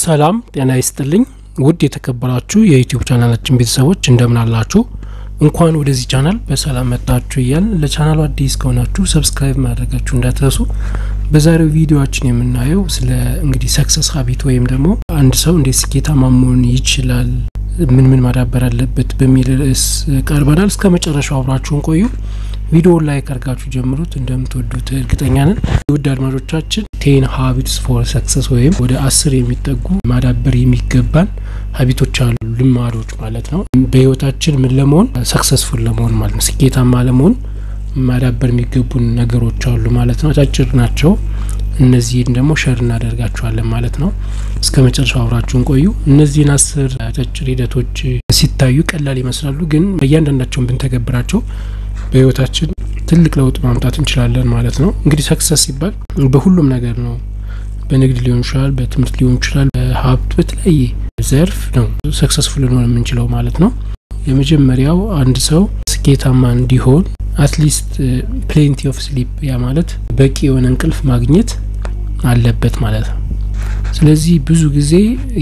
ሰላም ጤና ይስጥልኝ ውድ የተከበራችሁ የዩቲዩብ ቻናላችን ቤተሰቦች እንደምን አላችሁ? እንኳን ወደዚህ ቻናል በሰላም መጣችሁ እያል ለቻናሉ አዲስ ከሆናችሁ ሰብስክራይብ ማድረጋችሁ እንዳትረሱ። በዛሬው ቪዲዮችን የምናየው ስለ እንግዲህ ሰክሰስ ሀቢት ወይም ደግሞ አንድ ሰው እንዴት ስኬታማ መሆን ይችላል፣ ምን ምን ማዳበር አለበት በሚል ርዕስ ቀርበናል። እስከ መጨረሻው አብራችሁን ቆዩ። ቪዲዮውን ላይክ አድርጋችሁ ጀምሩት፣ እንደምትወዱት እርግጠኛ ነን። ውድ አድማጮቻችን ቴን ሀቢትስ ፎር ሰክሰስ ወይም ወደ አስር የሚጠጉ ማዳበር የሚገባን ሀቢቶች አሉ፣ ልማዶች ማለት ነው። በህይወታችን ምን ለመሆን ሰክሰስፉል ለመሆን ማለት ነው፣ ስኬታማ ለመሆን ማዳበር የሚገቡን ነገሮች አሉ ማለት ነው። አጫጭር ናቸው። እነዚህን ደግሞ ሸር እናደርጋችኋለን ማለት ነው። እስከ መጨረሻው አብራችሁን ቆዩ። እነዚህን አስር አጫጭር ሂደቶች ሲታዩ ቀላል ይመስላሉ፣ ግን በእያንዳንዳቸውን ብንተገብራቸው በህይወታችን ትልቅ ለውጥ ማምጣት እንችላለን ማለት ነው። እንግዲህ ሰክሰስ ሲባል በሁሉም ነገር ነው። በንግድ ሊሆን ይችላል፣ በትምህርት ሊሆን ይችላል፣ በሀብት በተለያየ ዘርፍ ነው ሰክሰስፉል ልንሆን የምንችለው ማለት ነው። የመጀመሪያው አንድ ሰው ስኬታማ እንዲሆን አትሊስት ፕሌንቲ ኦፍ ስሊፕ ያ ማለት በቂ የሆነ እንቅልፍ ማግኘት አለበት ማለት ነው። ስለዚህ ብዙ ጊዜ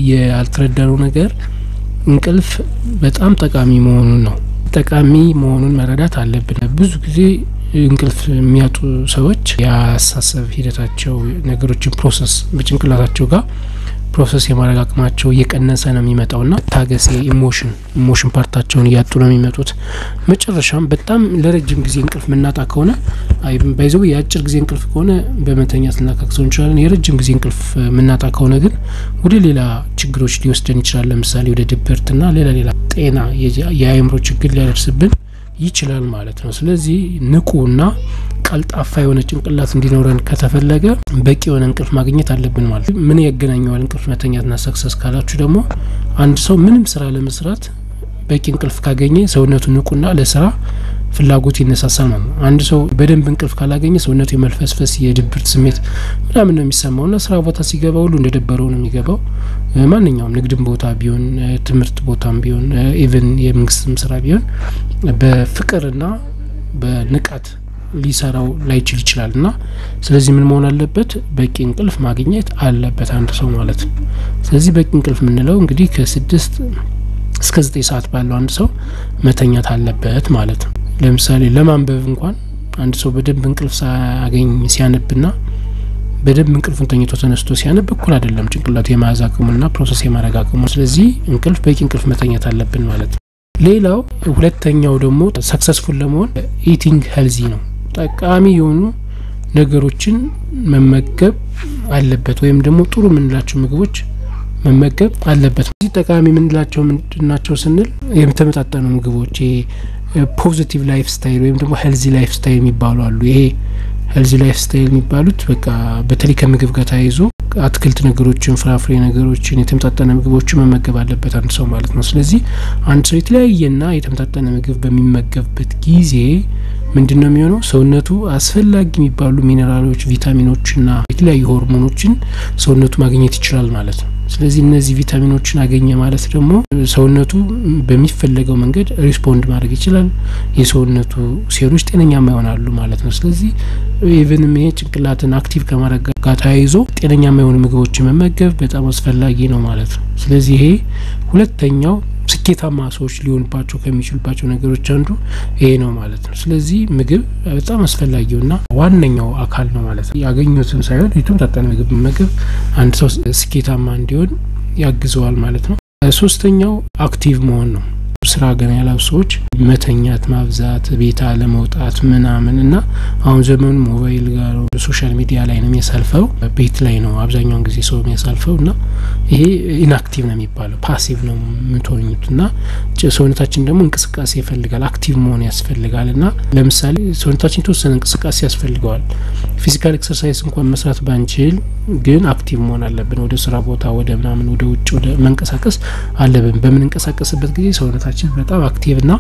ያልተረዳነው ነገር እንቅልፍ በጣም ጠቃሚ መሆኑን ነው። ጠቃሚ መሆኑን መረዳት አለብን። ብዙ ጊዜ እንቅልፍ የሚያጡ ሰዎች የአስተሳሰብ ሂደታቸው ነገሮችን ፕሮሰስ በጭንቅላታቸው ጋር ፕሮሰስ የማድረግ አቅማቸው እየቀነሰ ነው የሚመጣው ና ታገሴ ኢሞሽን ኢሞሽን ፓርታቸውን እያጡ ነው የሚመጡት። መጨረሻም በጣም ለረጅም ጊዜ እንቅልፍ ምናጣ ከሆነ ባይዘው የአጭር ጊዜ እንቅልፍ ከሆነ በመተኛት ልናካክሰው እንችላለን። የረጅም ጊዜ እንቅልፍ ምናጣ ከሆነ ግን ወደ ሌላ ችግሮች ሊወስደን ይችላል። ለምሳሌ ወደ ድብርትና ሌላ ሌላ ጤና የአእምሮ ችግር ሊያደርስብን ይችላል ማለት ነው። ስለዚህ ንቁና ቀልጣፋ የሆነ ጭንቅላት እንዲኖረን ከተፈለገ በቂ የሆነ እንቅልፍ ማግኘት አለብን ማለት ነው። ምን ያገናኘዋል እንቅልፍ መተኛትና ሰክሰስ ካላችሁ ደግሞ አንድ ሰው ምንም ስራ ለመስራት በቂ እንቅልፍ ካገኘ ሰውነቱ ንቁና ለስራ ፍላጎት ይነሳሳል ማለት ነው። አንድ ሰው በደንብ እንቅልፍ ካላገኘ ሰውነቱ የመልፈስፈስ የድብርት ስሜት ምናምን ነው የሚሰማው ና ስራ ቦታ ሲገባ ሁሉ እንደደበረው ነው የሚገባው። ማንኛውም ንግድም ቦታ ቢሆን ትምህርት ቦታም ቢሆን ኢቨን የመንግስትም ስራ ቢሆን በፍቅርና በንቃት ሊሰራው ላይችል ይችላል እና ስለዚህ ምን መሆን አለበት? በቂ እንቅልፍ ማግኘት አለበት አንድ ሰው ማለት ነው። ስለዚህ በቂ እንቅልፍ የምንለው እንግዲህ ከስድስት እስከ ዘጠኝ ሰዓት ባለው አንድ ሰው መተኛት አለበት ማለት ነው። ለምሳሌ ለማንበብ እንኳን አንድ ሰው በደንብ እንቅልፍ ሳያገኝ ሲያነብና በደንብ እንቅልፉን ተኝቶ ተነስቶ ሲያነብ እኩል አይደለም ጭንቅላቱ የመያዝ አቅሙና ፕሮሰስ የማድረግ አቅሙ። ስለዚህ እንቅልፍ በቂ እንቅልፍ መተኛት አለብን ማለት ነው። ሌላው ሁለተኛው ደግሞ ሰክሰስፉል ለመሆን ኢቲንግ ሄልዚ ነው። ጠቃሚ የሆኑ ነገሮችን መመገብ አለበት ወይም ደግሞ ጥሩ የምንላቸው ምግቦች መመገብ አለበት። እዚህ ጠቃሚ የምንላቸው ምንድናቸው ስንል የተመጣጠኑ ምግቦች ፖዚቲቭ ላይፍ ስታይል ወይም ደግሞ ሄልዚ ላይፍ ስታይል የሚባሉ አሉ። ይሄ ሄልዚ ላይፍ ስታይል የሚባሉት በቃ በተለይ ከምግብ ጋር ተያይዞ አትክልት ነገሮችን፣ ፍራፍሬ ነገሮችን፣ የተመጣጠነ ምግቦችን መመገብ አለበት አንድ ሰው ማለት ነው። ስለዚህ አንድ ሰው የተለያየና የተመጣጠነ ምግብ በሚመገብበት ጊዜ ምንድን ነው የሚሆነው? ሰውነቱ አስፈላጊ የሚባሉ ሚኔራሎች፣ ቪታሚኖችና የተለያዩ ሆርሞኖችን ሰውነቱ ማግኘት ይችላል ማለት ነው። ስለዚህ እነዚህ ቪታሚኖችን አገኘ ማለት ደግሞ ሰውነቱ በሚፈለገው መንገድ ሪስፖንድ ማድረግ ይችላል። የሰውነቱ ሴሎች ጤነኛማ ይሆናሉ ማለት ነው። ስለዚህ ኢቨንም ይሄ ጭንቅላትን አክቲቭ ከማድረግ ጋር ተያይዞ ጤነኛማ የሆኑ ምግቦችን መመገብ በጣም አስፈላጊ ነው ማለት ነው። ስለዚህ ይሄ ሁለተኛው ስኬታማ ሰዎች ሊሆንባቸው ከሚችሉባቸው ነገሮች አንዱ ይሄ ነው ማለት ነው። ስለዚህ ምግብ በጣም አስፈላጊውና ዋነኛው አካል ነው ማለት ነው። ያገኙትን ሳይሆን የተመጣጠነ ምግብ መመገብ አንድ ሰው ስኬታማ እንዲሆን ያግዘዋል ማለት ነው። ሶስተኛው አክቲቭ መሆን ነው። ስራ ገና ያላሉ ሰዎች መተኛት ማብዛት፣ ቤት አለመውጣት ምናምን እና አሁን ዘመኑ ሞባይል ጋር ሶሻል ሚዲያ ላይ ነው የሚያሳልፈው። ቤት ላይ ነው አብዛኛውን ጊዜ ሰው የሚያሳልፈው እና ይሄ ኢንአክቲቭ ነው የሚባለው ፓሲቭ ነው የምትሆኙት እና ሰውነታችን ደግሞ እንቅስቃሴ ይፈልጋል፣ አክቲቭ መሆን ያስፈልጋል እና ለምሳሌ ሰውነታችን የተወሰነ እንቅስቃሴ ያስፈልገዋል። ፊዚካል ኤክሰርሳይዝ እንኳን መስራት ባንችል ግን አክቲቭ መሆን አለብን። ወደ ስራ ቦታ ወደ ምናምን ወደ ውጭ ወደ መንቀሳቀስ አለብን። በምንንቀሳቀስበት ጊዜ ሰውነታችን በጣም አክቲቭ ና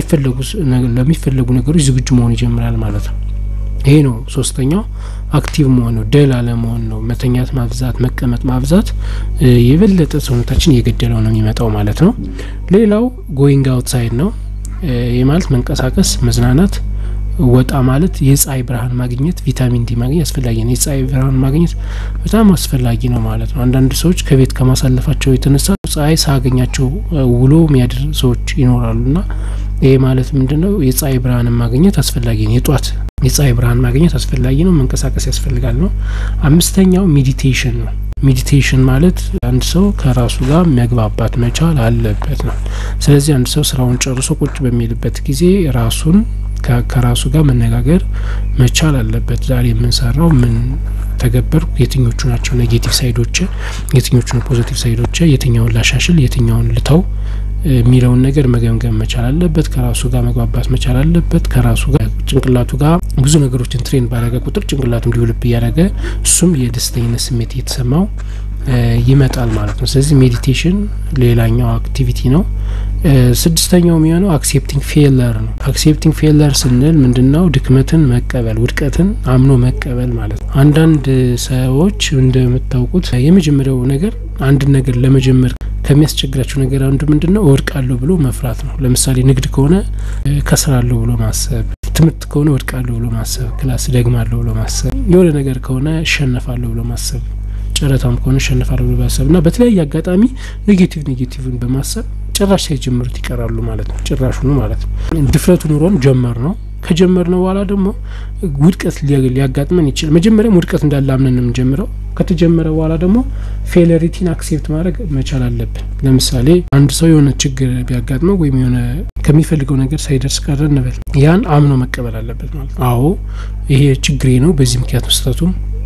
ለሚፈለጉ ነገሮች ዝግጁ መሆን ይጀምራል ማለት ነው። ይሄ ነው ሶስተኛው አክቲቭ መሆን ነው። ደል አለመሆን ነው። መተኛት ማብዛት፣ መቀመጥ ማብዛት የበለጠ ሰውነታችን እየገደለው ነው የሚመጣው ማለት ነው። ሌላው ጎይንግ አውትሳይድ ነው። ይህ ማለት መንቀሳቀስ፣ መዝናናት ወጣ ማለት የፀሐይ ብርሃን ማግኘት ቪታሚን ዲ ማግኘት አስፈላጊ ነው። የፀሐይ ብርሃን ማግኘት በጣም አስፈላጊ ነው ማለት ነው። አንዳንድ ሰዎች ከቤት ከማሳለፋቸው የተነሳ ፀሐይ ሳያገኛቸው ውሎ የሚያድር ሰዎች ይኖራሉ እና ይሄ ማለት ምንድን ነው? የፀሐይ ብርሃንን ማግኘት አስፈላጊ ነው። የጧት የፀሐይ ብርሃን ማግኘት አስፈላጊ ነው። መንቀሳቀስ ያስፈልጋል ነው። አምስተኛው ሜዲቴሽን ነው። ሜዲቴሽን ማለት አንድ ሰው ከራሱ ጋር መግባባት መቻል አለበት ነው። ስለዚህ አንድ ሰው ስራውን ጨርሶ ቁጭ በሚልበት ጊዜ ራሱን ከራሱ ጋር መነጋገር መቻል አለበት። ዛሬ የምንሰራው ምን ተገበርኩ፣ የትኞቹ ናቸው ኔጌቲቭ ሳይዶች፣ የትኞቹ ነው ፖዚቲቭ ሳይዶች፣ የትኛውን ላሻሽል፣ የትኛውን ልተው የሚለውን ነገር መገምገም መቻል አለበት። ከራሱ ጋር መግባባት መቻል አለበት። ከራሱ ጋር ጭንቅላቱ ጋር ብዙ ነገሮችን ትሬን ባደረገ ቁጥር ጭንቅላቱ እንዲውልብ እያደረገ እሱም የደስተኝነት ስሜት እየተሰማው ይመጣል ማለት ነው። ስለዚህ ሜዲቴሽን ሌላኛው አክቲቪቲ ነው። ስድስተኛው የሚሆነው አክሴፕቲንግ ፌለር ነው። አክሴፕቲንግ ፌለር ስንል ምንድን ነው? ድክመትን መቀበል፣ ውድቀትን አምኖ መቀበል ማለት ነው። አንዳንድ ሰዎች እንደምታውቁት የመጀመሪያው ነገር አንድን ነገር ለመጀመር ከሚያስቸግራቸው ነገር አንዱ ምንድን ነው? እወድቃለሁ ብሎ መፍራት ነው። ለምሳሌ ንግድ ከሆነ ከስራለሁ ብሎ ማሰብ፣ ትምህርት ከሆነ እወድቃለሁ ብሎ ማሰብ፣ ክላስ ደግማለሁ ብሎ ማሰብ፣ የሆነ ነገር ከሆነ እሸነፋለሁ ብሎ ማሰብ ጨረታም ከሆነ እሸነፋለሁ ብሎ ማሰብ እና በተለያየ አጋጣሚ ኔጌቲቭ ኔጌቲቭን በማሰብ ጭራሽ ሳይጀምሩት ይቀራሉ ማለት ነው። ጭራሹኑ ማለት ነው። ድፍረቱ ኑሮን ጀመር ነው ከጀመር ነው በኋላ ደግሞ ውድቀት ሊያጋጥመን ይችላል። መጀመሪያም ውድቀት እንዳለ አምነን ነው የምንጀምረው። ከተጀመረ በኋላ ደግሞ ፌለሪቲን አክሴፕት ማድረግ መቻል አለብን። ለምሳሌ አንድ ሰው የሆነ ችግር ቢያጋጥመው ወይም የሆነ ከሚፈልገው ነገር ሳይደርስ ቀረ እንበል፣ ያን አምኖ መቀበል አለበት ማለት ነው። አዎ ይሄ ችግሬ ነው፣ በዚህ ምክንያት መስጠቱ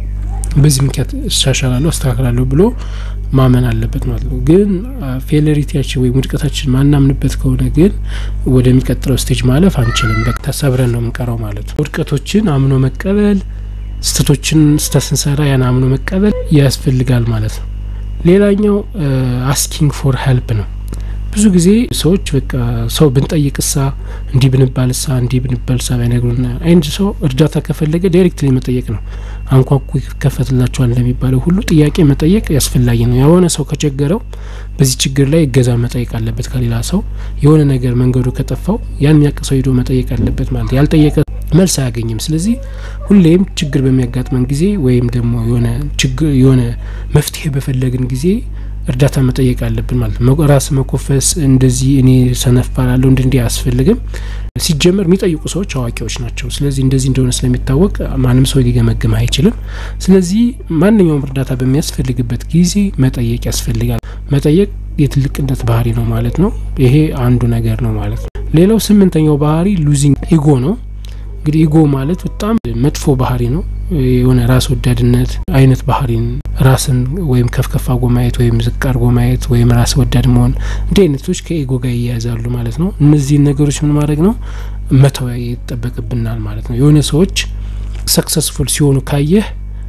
በዚህ ምክንያት እሻሻላለሁ፣ አስተካክላለሁ ብሎ ማመን አለበት ማለት ነው። ግን ፌለሪቲያችን ወይም ውድቀታችን ማናምንበት ከሆነ ግን ወደሚቀጥለው ስቴጅ ማለፍ አንችልም። በቃ ተሰብረን ነው የምንቀረው ማለት ነው። ውድቀቶችን አምኖ መቀበል፣ ስህተቶችን ስህተት ስንሰራ ያን አምኖ መቀበል ያስፈልጋል ማለት ነው። ሌላኛው አስኪንግ ፎር ሄልፕ ነው። ብዙ ጊዜ ሰዎች በቃ ሰው ብንጠይቅሳ እንዲህ ብንባልሳ እንዲህ ብንባልሳ ባይነግሩና አንድ ሰው እርዳታ ከፈለገ ዳይሬክትሊ መጠየቅ ነው። አንኳኩ ይከፈትላቸዋል እንደሚባለው ሁሉ ጥያቄ መጠየቅ ያስፈላጊ ነው። የሆነ ሰው ከቸገረው በዚህ ችግር ላይ እገዛ መጠየቅ አለበት ከሌላ ሰው። የሆነ ነገር መንገዱ ከጠፋው ያን የሚያውቅ ሰው ሄዶ መጠየቅ አለበት ማለት ያልጠየቀ መልስ አያገኝም። ስለዚህ ሁሌም ችግር በሚያጋጥመን ጊዜ ወይም ደግሞ የሆነ ችግር የሆነ መፍትሄ በፈለግን ጊዜ እርዳታ መጠየቅ አለብን ማለት ነው። ራስ መኮፈስ እንደዚህ እኔ ሰነፋላለሁ እንዲ እንዲህ አያስፈልግም። ሲጀመር የሚጠይቁ ሰዎች አዋቂዎች ናቸው። ስለዚህ እንደዚህ እንደሆነ ስለሚታወቅ ማንም ሰው ሊገመግም አይችልም። ስለዚህ ማንኛውም እርዳታ በሚያስፈልግበት ጊዜ መጠየቅ ያስፈልጋል። መጠየቅ የትልቅነት ባህሪ ነው ማለት ነው። ይሄ አንዱ ነገር ነው ማለት ነው። ሌላው ስምንተኛው ባህሪ ሉዚንግ ኢጎ ነው። እንግዲህ ኢጎ ማለት በጣም መጥፎ ባህሪ ነው። የሆነ ራስ ወዳድነት አይነት ባህሪን ራስን ወይም ከፍ ከፍ አድርጎ ማየት ወይም ዝቅ አድርጎ ማየት ወይም ራስ ወዳድ መሆን እንዲህ አይነቶች ከኢጎ ጋር ይያያዛሉ ማለት ነው። እነዚህን ነገሮች ምን ማድረግ ነው መተው ይጠበቅብናል ማለት ነው። የሆነ ሰዎች ሰክሰስፉል ሲሆኑ ካየህ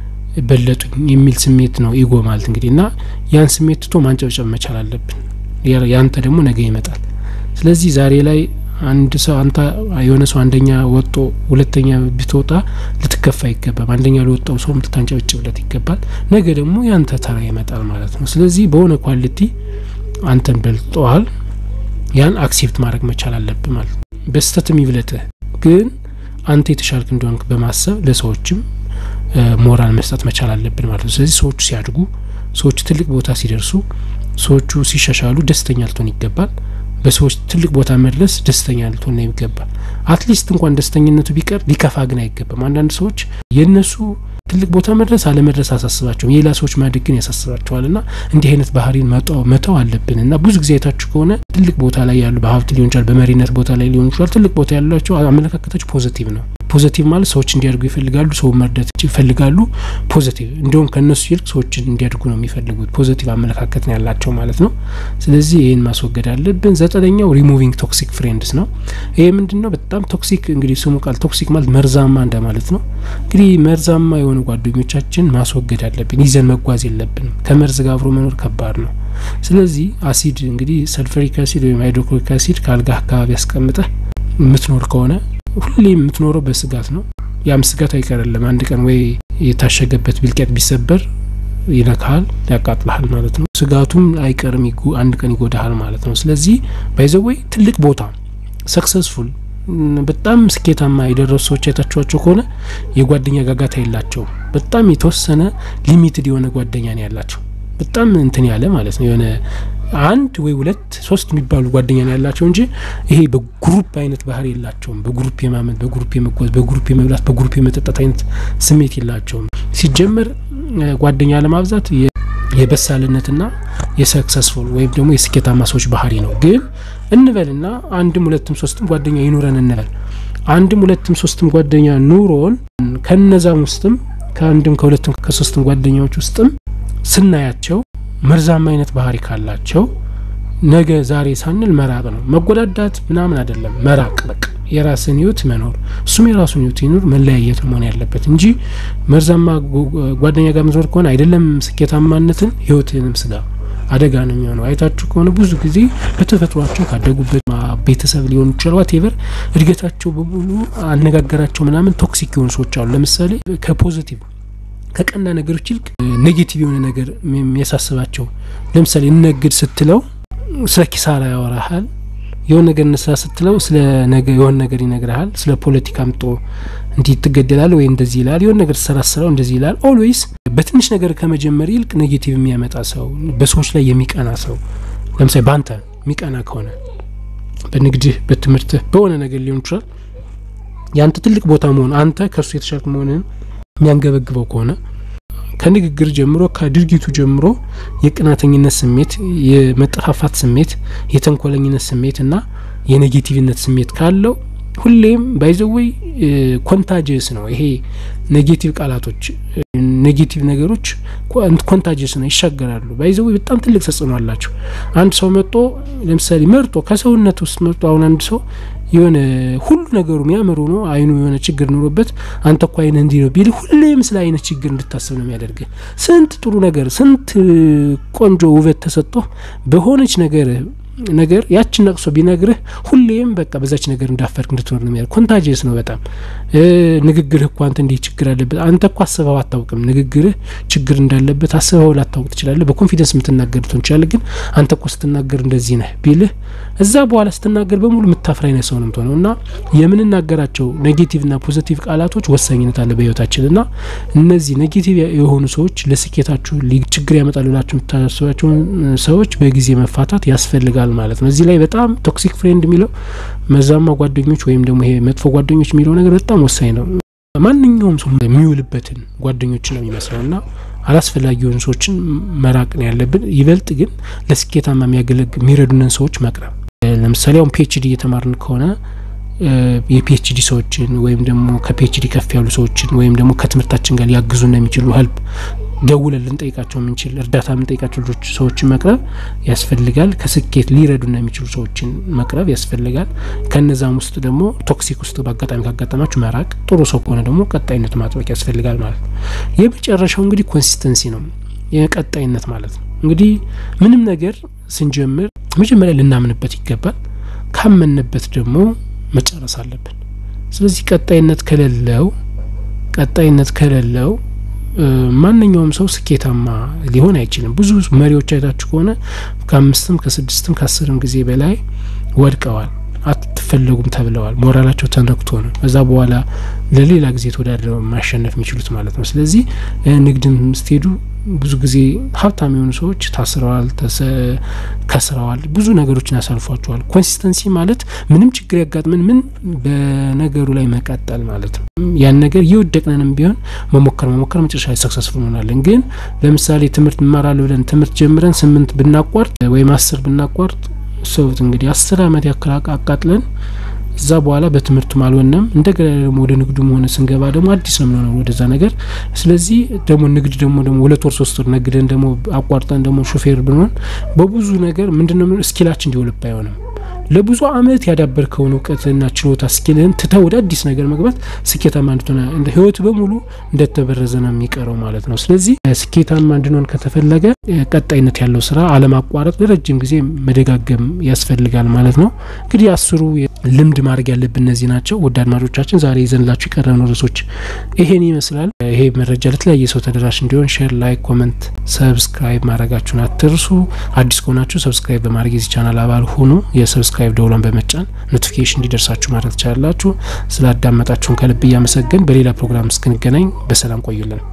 በለጡኝ የሚል ስሜት ነው ኢጎ ማለት እንግዲህ እና ያን ስሜት ትቶ ማንጨብጨብ መቻል አለብን። ያንተ ደግሞ ነገ ይመጣል። ስለዚህ ዛሬ ላይ አንድ ሰው አንተ የሆነ ሰው አንደኛ ወጦ ሁለተኛ ብትወጣ ልትከፋ አይገባም። አንደኛ ለወጣው ሰው ልታንጨበጭብለት ይገባል። ነገ ደግሞ ያንተ ተራ ይመጣል ማለት ነው። ስለዚህ በሆነ ኳሊቲ አንተን በልጠዋል፣ ያን አክሴፕት ማድረግ መቻል አለብህ ማለት ነው። በስተትም ይብለጥህ፣ ግን አንተ የተሻልክ እንደሆንክ በማሰብ ለሰዎችም ሞራል መስጠት መቻል አለብን ማለት ነው። ስለዚህ ሰዎቹ ሲያድጉ፣ ሰዎቹ ትልቅ ቦታ ሲደርሱ፣ ሰዎቹ ሲሻሻሉ ደስተኛ ልትሆን ይገባል። በሰዎች ትልቅ ቦታ መድረስ ደስተኛ ልትሆን ይገባል። አትሊስት እንኳን ደስተኝነቱ ቢቀር ሊከፋ ግን አይገባም። አንዳንድ ሰዎች የእነሱ ትልቅ ቦታ መድረስ አለመድረስ አሳስባቸውም፣ የሌላ ሰዎች ማደግ ግን ያሳስባቸዋል። ና እንዲህ አይነት ባህሪን መተው አለብን እና ብዙ ጊዜ አይታችሁ ከሆነ ትልቅ ቦታ ላይ ያሉ በሀብት ሊሆን ይችላል፣ በመሪነት ቦታ ላይ ሊሆን ይችላል፣ ትልቅ ቦታ ያላቸው አመለካከታቸው ፖዘቲቭ ነው። ፖዘቲቭ ማለት ሰዎች እንዲያድጉ ይፈልጋሉ፣ ሰው መርዳት ይፈልጋሉ። ፖዘቲቭ እንዲሁም ከእነሱ ይልቅ ሰዎችን እንዲያድጉ ነው የሚፈልጉት። ፖዘቲቭ አመለካከት ነው ያላቸው ማለት ነው። ስለዚህ ይህን ማስወገድ አለብን። ዘጠነኛው ሪሙቪንግ ቶክሲክ ፍሬንድስ ነው። ይሄ ምንድን ነው? በጣም ቶክሲክ እንግዲህ ስሙ ቃል ቶክሲክ ማለት መርዛማ እንደማለት ነው። እንግዲህ መርዛማ የሆኑ ጓደኞቻችን ማስወገድ አለብን። ይዘን መጓዝ የለብንም። ከመርዝ ጋር አብሮ መኖር ከባድ ነው። ስለዚህ አሲድ እንግዲህ ሰልፈሪክ አሲድ ወይም ሃይድሮክሎሪክ አሲድ ከአልጋህ አካባቢ ያስቀምጠህ የምትኖር ከሆነ ሁሌ የምትኖረው በስጋት ነው። ያም ስጋት አይቀርልም። አንድ ቀን ወይ የታሸገበት ቢልቄት ቢሰበር ይነካሃል፣ ያቃጥልሃል ማለት ነው። ስጋቱም አይቀርም፣ አንድ ቀን ይጎዳሃል ማለት ነው። ስለዚህ ባይዘወይ ትልቅ ቦታ ሰክሰስፉል በጣም ስኬታማ የደረሱ ሰዎች አይታችኋቸው ከሆነ የጓደኛ ጋጋታ የላቸውም። በጣም የተወሰነ ሊሚትድ የሆነ ጓደኛ ነው ያላቸው። በጣም እንትን ያለ ማለት ነው የሆነ አንድ ወይ ሁለት ሶስት የሚባሉ ጓደኛ ነው ያላቸው እንጂ ይሄ በግሩፕ አይነት ባህሪ የላቸውም። በግሩፕ የማመን፣ በግሩፕ የመጓዝ፣ በግሩፕ የመብላት፣ በግሩፕ የመጠጣት አይነት ስሜት የላቸውም። ሲጀመር ጓደኛ ለማብዛት የበሳልነትና የሰክሰስፉል ወይም ደግሞ የስኬታማ ሰዎች ባህሪ ነው። ግን እንበልና አንድም ሁለትም ሶስትም ጓደኛ ይኑረን እንበል። አንድም ሁለትም ሶስትም ጓደኛ ኑሮን ከነዛም ውስጥም ከአንድም ከሁለትም ከሶስትም ጓደኛዎች ውስጥም ስናያቸው መርዛማ አይነት ባህሪ ካላቸው ነገ ዛሬ ሳንል መራቅ ነው። መጎዳዳት ምናምን አይደለም፣ መራቅ በቃ የራስን ህይወት መኖር እሱም የራሱን ህይወት ይኑር፣ መለያየት መሆን ያለበት እንጂ መርዛማ ጓደኛ ጋር መዞር ከሆነ አይደለም ስኬታማነትን ህይወትንም ስጋ አደጋ ነው የሚሆነው። አይታችሁ ከሆነ ብዙ ጊዜ በተፈጥሯቸው ካደጉበት ቤተሰብ ሊሆኑ ይችላል፣ ዋቴቨር እድገታቸው በሙሉ አነጋገራቸው ምናምን ቶክሲክ የሆኑ ሰዎች አሉ። ለምሳሌ ከፖዚቲቭ ከቀና ነገሮች ይልቅ ኔጌቲቭ የሆነ ነገር የሚያሳስባቸው ለምሳሌ እነግድ ስትለው ስለ ኪሳራ ያወራሃል። የሆነ ነገር እንስራ ስትለው ስለ ነገ የሆነ ነገር ይነግርሃል። ስለ ፖለቲካ ምጦ እንዲህ ትገደላል ወይ እንደዚህ ይላል። የሆነ ነገር ትሰራስረው እንደዚህ ይላል። ኦልዌይስ በትንሽ ነገር ከመጀመር ይልቅ ኔጌቲቭ የሚያመጣ ሰው፣ በሰዎች ላይ የሚቀና ሰው ለምሳሌ በአንተ የሚቀና ከሆነ በንግድህ፣ በትምህርትህ፣ በሆነ ነገር ሊሆን ይችላል የአንተ ትልቅ ቦታ መሆን አንተ ከእሱ የተሻልክ መሆንን የሚያንገበግበው ከሆነ ከንግግር ጀምሮ ከድርጊቱ ጀምሮ የቅናተኝነት ስሜት፣ የመጠፋፋት ስሜት፣ የተንኮለኝነት ስሜት እና የኔጌቲቭነት ስሜት ካለው ሁሌም ባይዘወይ ኮንታጀስ ነው። ይሄ ኔጌቲቭ ቃላቶች ኔጌቲቭ ነገሮች ኮንታጀስ ነው፣ ይሻገራሉ። ባይዘወይ በጣም ትልቅ ተጽዕኖ አላቸው። አንድ ሰው መጦ ለምሳሌ መርጦ ከሰውነት ውስጥ መርጦ አሁን አንድ ሰው የሆነ ሁሉ ነገሩ የሚያምሩ ነው። አይኑ የሆነ ችግር ኑሮበት አንተ እኮ አይነ እንዲህ ነው ቢል ሁሌም ስለ አይነት ችግር እንድታስብ ነው የሚያደርግ። ስንት ጥሩ ነገር ስንት ቆንጆ ውበት ተሰጥቶ በሆነች ነገር ነገር ያችን ነቅሶ ቢነግርህ ሁሌም በቃ በዛች ነገር እንዳፈርክ እንድትኖር ነው የሚያደርግ። ኮንታጅስ ነው በጣም ንግግርህ እኮ አንተ እንዲህ ችግር አለበት አንተ እኮ አስበው አታውቅም። ንግግርህ ችግር እንዳለበት አስበው ላታውቅ ትችላለህ። በኮንፊደንስ የምትናገር ትሆን ይችላል። ግን አንተ እኮ ስትናገር እንደዚህ ነህ ቢልህ እዛ በኋላ ስትናገር በሙሉ የምታፍር አይነት ሰው ነው የምትሆነው። እና የምንናገራቸው ኔጌቲቭና ፖዚቲቭ ቃላቶች ወሳኝነት አለ በህይወታችን እና እነዚህ ኔጌቲቭ የሆኑ ሰዎች ለስኬታችሁ ችግር ያመጣሉ ብላችሁ የምታስባቸውን ሰዎች በጊዜ መፋታት ያስፈልጋል ማለት ነው። እዚህ ላይ በጣም ቶክሲክ ፍሬንድ የሚለው መዛማ ጓደኞች ወይም ደግሞ ይሄ መጥፎ ጓደኞች የሚለው ነገር በጣም ወሳኝ ነው። ማንኛውም ሰው የሚውልበትን ጓደኞች ነው የሚመስለው እና አላስፈላጊ የሆኑ ሰዎችን መራቅ ነው ያለብን። ይበልጥ ግን ለስኬታማ የሚያገለግ የሚረዱንን ሰዎች መቅረብ። ለምሳሌ አሁን ፒኤችዲ እየተማርን ከሆነ የፒኤችዲ ሰዎችን ወይም ደግሞ ከፒኤችዲ ከፍ ያሉ ሰዎችን ወይም ደግሞ ከትምህርታችን ጋር ሊያግዙና የሚችሉ ሀልፕ ደውለን ልንጠይቃቸው የምንችል እርዳታ የምንጠይቃቸው ልጆች ሰዎችን መቅረብ ያስፈልጋል። ከስኬት ሊረዱና የሚችሉ ሰዎችን መቅረብ ያስፈልጋል። ከነዛም ውስጥ ደግሞ ቶክሲክ ውስጥ በአጋጣሚ ካጋጠማችሁ መራቅ፣ ጥሩ ሰው ከሆነ ደግሞ ቀጣይነት ማጥበቅ ያስፈልጋል ማለት ነው። የመጨረሻው እንግዲህ ኮንሲስተንሲ ነው፣ የቀጣይነት ማለት ነው። እንግዲህ ምንም ነገር ስንጀምር መጀመሪያ ልናምንበት ይገባል። ካመንበት ደግሞ መጨረስ አለብን። ስለዚህ ቀጣይነት ከሌለው ቀጣይነት ከሌለው ማንኛውም ሰው ስኬታማ ሊሆን አይችልም። ብዙ መሪዎች አይታችሁ ከሆነ ከአምስትም ከስድስትም ከአስርም ጊዜ በላይ ወድቀዋል፣ አትፈለጉም ተብለዋል። ሞራላቸው ተነክቶ ነው ከዛ በኋላ ለሌላ ጊዜ ተወዳድረው ማሸነፍ የሚችሉት ማለት ነው። ስለዚህ ንግድም ስትሄዱ ብዙ ጊዜ ሀብታም የሆኑ ሰዎች ታስረዋል፣ ከስረዋል፣ ብዙ ነገሮችን ያሳልፏቸዋል። ኮንሲስተንሲ ማለት ምንም ችግር ያጋጥምን ምን በነገሩ ላይ መቀጠል ማለት ነው። ያን ነገር እየወደቅነንም ቢሆን መሞከር መሞከር መጨረሻ ላይ ሰክሰስፉል እንሆናለን። ግን ለምሳሌ ትምህርት እንማራለን ብለን ትምህርት ጀምረን ስምንት ብናቋርጥ ወይም አስር ብናቋርጥ ሰውት እንግዲህ አስር አመት ያክል አቃጥለን እዛ በኋላ በትምህርቱም አልሆነም። እንደገና ደግሞ ወደ ንግዱም ሆነ ስንገባ ደግሞ አዲስ ነው የምንሆነው ወደዛ ነገር። ስለዚህ ደግሞ ንግድ ደግሞ ደግሞ ሁለት ወር ሶስት ወር ነግደን ደግሞ አቋርጠን ደግሞ ሾፌር ብንሆን በብዙ ነገር ምንድነው ስኪላችን እንዲወልብ አይሆንም። ለብዙ አመት ያዳበርከውን እውቀትና ችሎታ ስኪልህን ትተህ ወደ አዲስ ነገር መግባት ስኬታማ እንድትሆነ እንደ ህይወት በሙሉ እንደተበረዘ ነው የሚቀረው ማለት ነው። ስለዚህ ስኬታማ እንድንሆን ከተፈለገ ቀጣይነት ያለው ስራ አለማቋረጥ ለረጅም ጊዜ መደጋገም ያስፈልጋል ማለት ነው። እንግዲህ አስሩ ልምድ ማድረግ ያለብን እነዚህ ናቸው። ውድ አድማጮቻችን ዛሬ ይዘንላችሁ የቀረብነው ርዕሶች ይሄን ይመስላል። ይሄ መረጃ ለተለያየ ሰው ተደራሽ እንዲሆን ሼር፣ ላይክ፣ ኮመንት፣ ሰብስክራይብ ማድረጋችሁን አትርሱ። አዲስ ከሆናችሁ ሰብስክራይብ በማድረግ የዚህ ቻናል አባል ሁኑ። የሰብስክራይብ ሰብስክራይብ ደውሏን በመጫን ኖቲፊኬሽን እንዲደርሳችሁ ማድረግ ትችላላችሁ። ስላዳመጣችሁን ከልብ እያመሰገን በሌላ ፕሮግራም እስክንገናኝ በሰላም ቆዩልን።